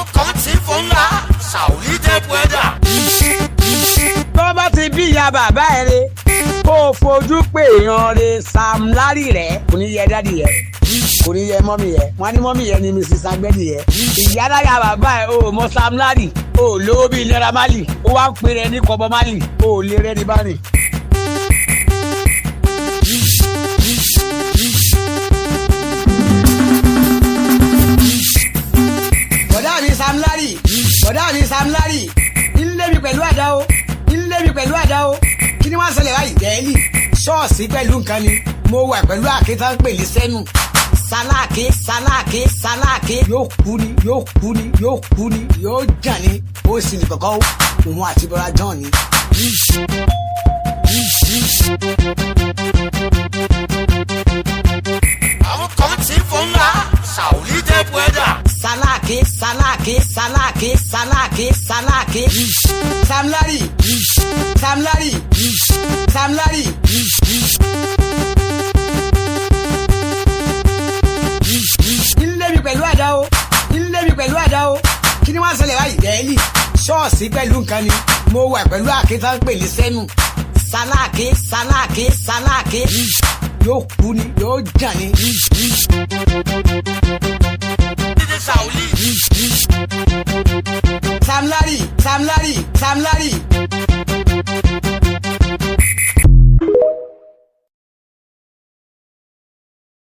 àwọn kan ti fò ńlá sàwùlí dé pẹ́dà. tó bá ti bí ìyá bàbá ẹ re kó o fojú pé èèyàn re Sam Larry rẹ kò ní yẹ dádì yẹ kò ní yẹ mọ́mì yẹ wọ́n á ní mọ́mì yẹ ni Mrs. agbẹ́dì yẹ ìyá dáyà bàbá ẹ o mọ Sam Larry o lówó bíi Naira Marley ó wá ń pè rẹ ní kọ́bọ Marley o lè rẹ ní báyìí. bọ̀dá mi Sam Larry bọ̀dá mi Sam Larry ilé mi pẹ̀lú àdá o ilé mi pẹ̀lú àdá o kí ni wọ́n ṣẹlẹ̀ báyìí dẹ́ẹ́lì ṣọ́ọ̀ṣì pẹ̀lú nǹkan ni mo wà pẹ̀lú àkẹ́tà ń pèlè sẹ́nu sáláàkì sáláàkì sáláàkì yóò kú ni yóò kú ni yóò kú ni yóò jàn ni ó sì ní kọ̀kọ́ òun àti bọ́lá john ni. àwọn kan ti fò ńlá sàwùlí dé pẹ́dà. sáláàkì sáláàkì sáláàkì sáláàkì sáláàkì Sam Larry Sam Larry Sam Larry. ilé mi pẹ̀lú àdá o ilé mi pẹ̀lú àdá o kí ni wọ́n ṣẹlẹ̀ báyìí dẹ́ẹ́lì ṣọ́ọ̀ṣì pẹ̀lú nǹkan ni mo wà pẹ̀lú àkẹ́tà ń pèlè sẹ́nu sáláàkì sáláàkì sáláàkì yóò kú ni yóò jàn ni. dídé sàwùlí. Sam Larry Sam Larry Sam Larry